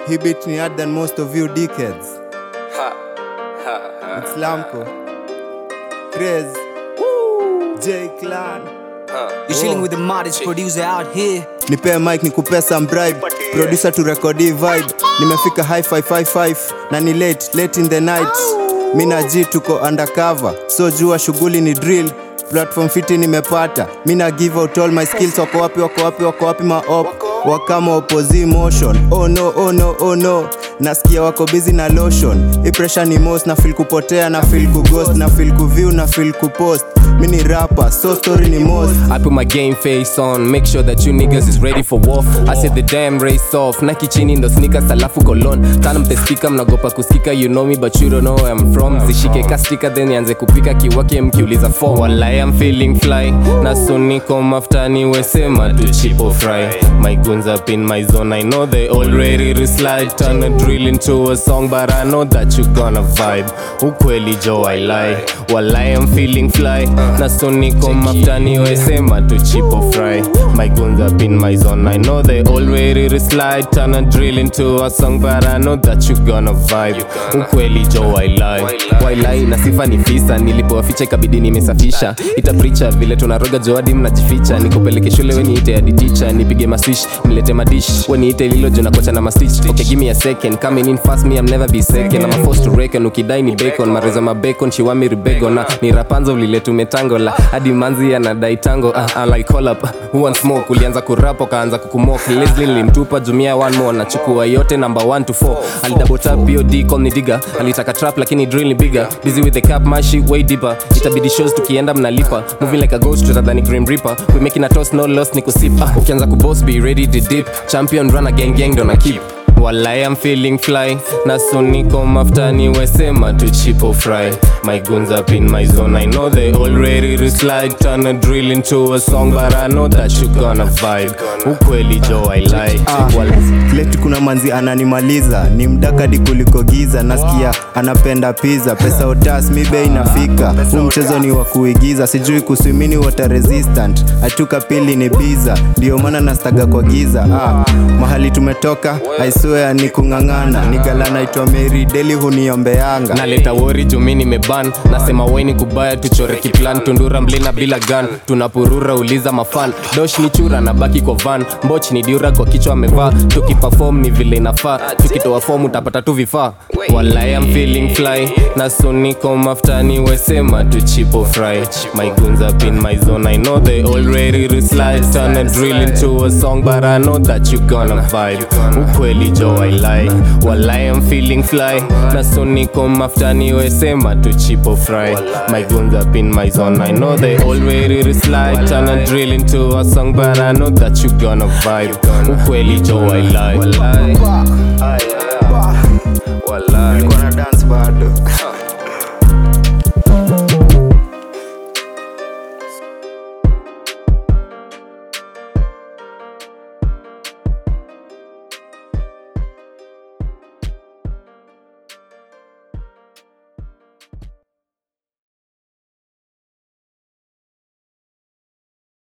He beat me harder than most of you dickheads. It's Lamco. Craze. J Clan. You're chilling with the modest producer out here. Nipe mic nikupe some bribe. Producer to record hii vibe. Nimefika high five five five na ni late late in the night. Mina G tuko undercover. So jua shughuli ni drill. Platform fiti nimepata. Mina give out all my skills. Wako wapi wako wapi wako wapi maop. Wakama opposite motion. Oh no oh no oh no. Nasikia wako busy na lotion. Hii pressure ni most na feel kupotea na feel kughost na feel kuview na feel kupost. Mini rapper so story ni most. I put my game face on, make sure that you niggas is ready for war. I said the damn race off, Nike chini ndo sneakers alafu colon. Tana mtestika mnagopa kusikika, you know me but you don't know where I'm from. Zishike kastika then nianze kupika kiwake mkiuliza for. Walai I'm feeling fly, na so niko maftani wesema tu chipo fry. My goons up in my zone, I know they already reslide. Turn a drill into a song but I know that you gonna vibe. Ukweli Joe I lie, walai I'm feeling fly. Na so niko maftani wesema tu chipo fry. My goons up in my zone, I know they already reslide. Turn a drill into a song but I know that you gonna vibe. Ukweli Joe I lie, why lie na sifa ni fisa. Nilipowaficha ikabidi nimesafisha. Itapricha vile tunaroga joadi mnajificha. Nikupeleke shule we niite hadi teacher. Nipige maswish, nilete madish. We niite lilo juu nakocha na mastitch. Okay give me a second, coming in fast me I'm never be second. I'm a forced to reckon, ukidai ni bacon. Mareza ma bacon, she want me ribego na ni rapanzo vile tumetangola. Hadi manzi anadai tango. Ah, I like call up. Who wants smoke? Ulianza kurap kaanza kukumok. Leslie nilimtupa jumia one more. Nachukua yote number 1 to 4. Alidouble tap POD call ni digger. Alitaka trap lakini drill ni bigger. Busy with the cap my shit way deeper. Itabidi shows tukienda mnalipa. Moving like a ghost rather than a grim reaper. We making a toss no loss ni kusip. Ah, ukianza kuboss be ready to dip. Champion run a gang gang don't keep. Walai I'm feeling fly na so niko maftani wesema tu chipo fry My goons up in my zone I know they already reslide Turn a drill into a song but I know that you gonna vibe Ukweli Joe I lie Ah, leti kuna manzi ananimaliza ni mdakadi kuliko giza nasikia anapenda pizza pesa otas mi bei inafika huu mchezo ni wa kuigiza sijui kuswimini water resistant achuka pili ni biza ndio maana nastaga kwa giza ah, mahali tumetoka aiswea ni kung'ang'ana ni gala naitwa meri deli huniombeanga naleta wori jumi nimeban nasema weni kubaya tuchore kiplan tundura mlina bila gun tunapurura uliza mafan dosh ni chura na baki kwa van mboch ni diura kwa kichwa amevaa tukipafom ni vile inafaa tukitoa fom utapata tu vifaa walai am feeling fly na so niko maftani wesema tu chipo fry my goons up in my zone i know they already reslide turn a drill into a song but i know that you gonna vibe ukweli jo i lie walai am feeling fly na so niko maftani wesema tu chipo fry my goons up in my zone i know they already reslide turn a drill into a song but i know that you gonna vibe ukweli jo i lie walai walai